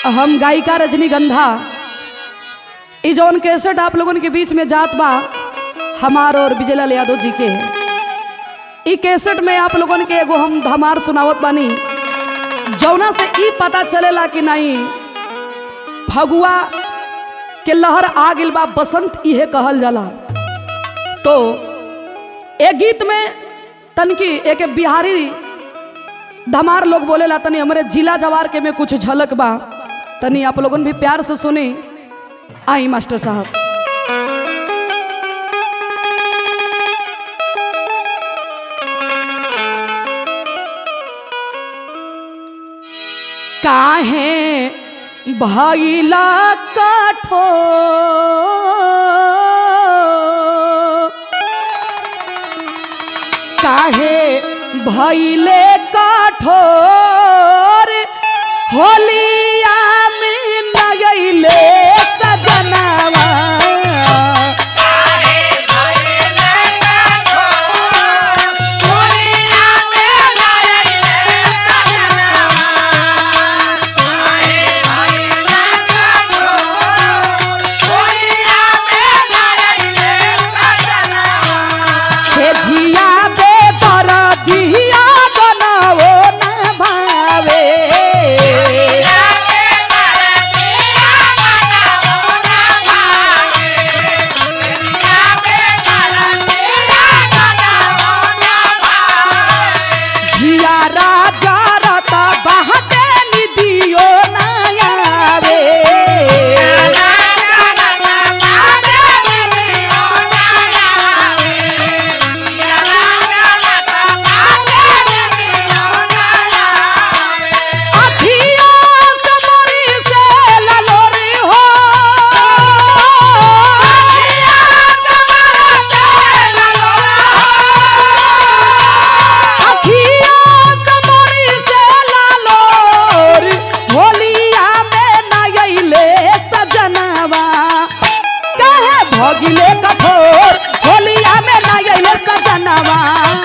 हम गायिका रजनीगंधा ई जौन कैसेट आप लोगन के बीच में जात बा हमार और विजयलाल यादव जी के ई कैसेट में आप लोगन के एगो हम धमार सुनावत बानी जौना से ई पता चलेला कि नहीं फगुआ के लहर आ गिल बा बसंत इहे कहल जाला तो ए गीत में तनकी एक बिहारी धमार लोग बोलेला तनी हमारे जिला जवार के में कुछ झलक बा तनी आप लोगन भी प्यार से सुनी आई मास्टर साहब काहे भैला काठो काहे भैले काठोर होलिया में नगैले सजनवा से झिया बे बरदिया बनाओ न भावे झिया राजा रता बहते निदियो न आवे अखिया से मोरी से ललोरी हो अखिया से मोरी से ललोरी होलिया में नगैले सजनवा कहे भगिले कठोर होलिया में नगैले सजनवा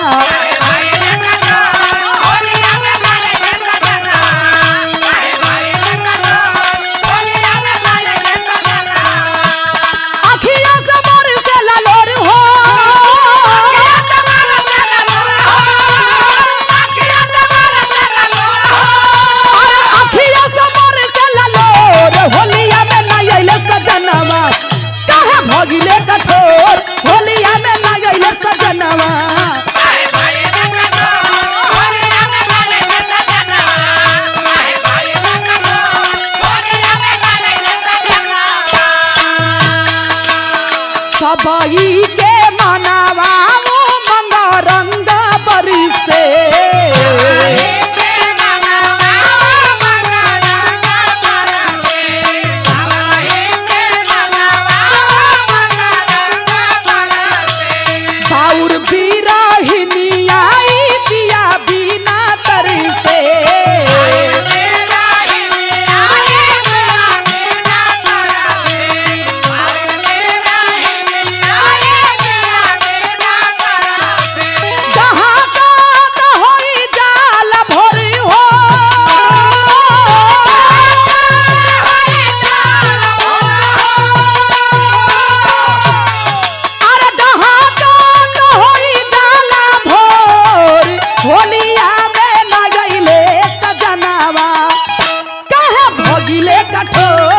अखिया से मोर से ललोर हो अरे अखिया से मोर से ललोर होलिया में ना अइले सजनवा काहे भगिले कठोर होलिया में ना अइले सजनवा सबई के मनावा मंग रंग बरी से साउर बिरहिनी आई पिया बिना तरी से जहाँ कात होई जाल भोरी हो अरे जहाँ कात होई जाल भोर होलिया में ना गइले सजनावा कहे भगिले कठोर